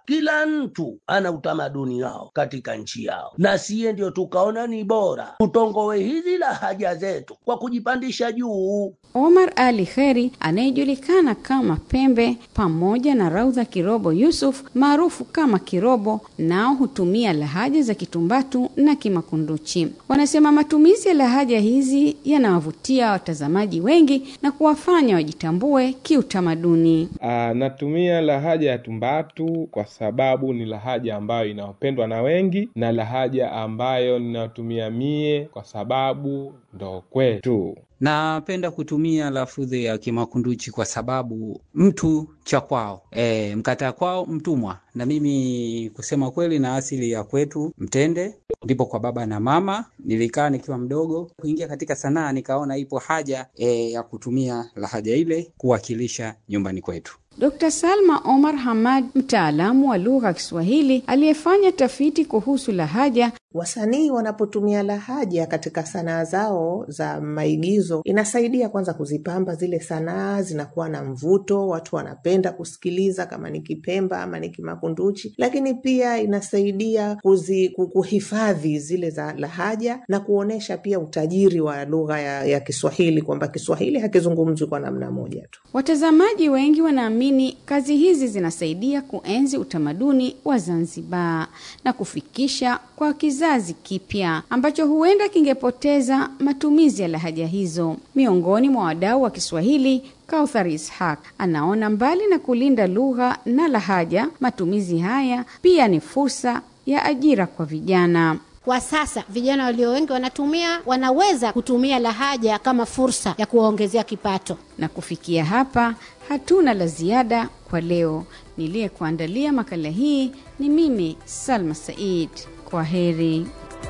kila mtu ana utamaduni wao katika nchi yao, na siye ndio tukaona ni bora tutongowe hizi lahaja zetu kwa kujipandisha juu. Omar Ali Kheri anayejulikana kama Pembe pamoja na Raudha Kirobo Yusuf maarufu kama Kirobo, nao hutumia lahaja za Kitumbatu na Kimakunduchi. Wanasema matumizi ya lahaja hizi yanawavutia watazamaji wengi na kuwafanya wajitambue kiutamaduni. Ah, natumia lahaja ya Tumbatu kwa sababu ni lahaja ambayo inapendwa na wengi na lahaja ambayo ninatumia mie kwa sababu ndo kwetu. Napenda kutumia lafudhi ya Kimakunduchi kwa sababu mtu cha kwao, e, mkataa kwao mtumwa. Na mimi kusema kweli, na asili ya kwetu Mtende, ndipo kwa baba na mama. Nilikaa nikiwa mdogo kuingia katika sanaa, nikaona ipo haja e, ya kutumia lahaja ile kuwakilisha nyumbani kwetu. Dr. Salma Omar Hamad, mtaalamu wa lugha ya Kiswahili aliyefanya tafiti kuhusu lahaja. Wasanii wanapotumia lahaja katika sanaa zao za maigizo, inasaidia kwanza kuzipamba zile sanaa, zinakuwa na mvuto, watu wanapenda kusikiliza, kama ni Kipemba ama ni Kimakunduchi. Lakini pia inasaidia kuzi, kuhifadhi zile za lahaja na kuonyesha pia utajiri wa lugha ya, ya Kiswahili, kwamba Kiswahili hakizungumzwi kwa namna moja tu. Watazamaji wengi wanaamini kazi hizi zinasaidia kuenzi utamaduni wa Zanzibar na kufikisha kwa kizazi kipya ambacho huenda kingepoteza matumizi ya lahaja hizo. Miongoni mwa wadau wa Kiswahili, Kauthar Ishaq anaona mbali na kulinda lugha na lahaja, matumizi haya pia ni fursa ya ajira kwa vijana. Kwa sasa vijana walio wengi wanatumia, wanaweza kutumia lahaja kama fursa ya kuwaongezea kipato. Na kufikia hapa, hatuna la ziada kwa leo. Niliyekuandalia makala hii ni mimi Salma Said. Kwa heri.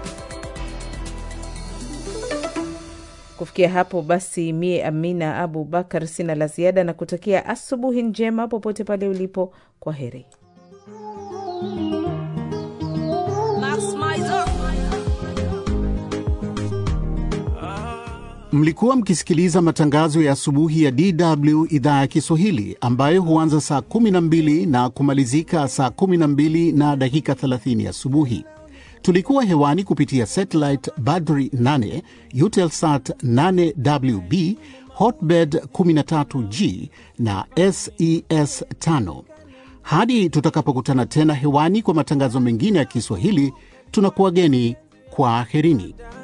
Kufikia hapo basi, mie Amina Abu Bakar sina la ziada na kutakia asubuhi njema popote pale ulipo. Kwa heri. Mlikuwa mkisikiliza matangazo ya asubuhi ya DW idhaa ya Kiswahili ambayo huanza saa 12 na kumalizika saa 12 na dakika 30 asubuhi. Tulikuwa hewani kupitia satellite Badri 8, Eutelsat 8WB, Hotbird 13G na SES 5. Hadi tutakapokutana tena hewani kwa matangazo mengine ya Kiswahili, tunakuwageni kwa aherini.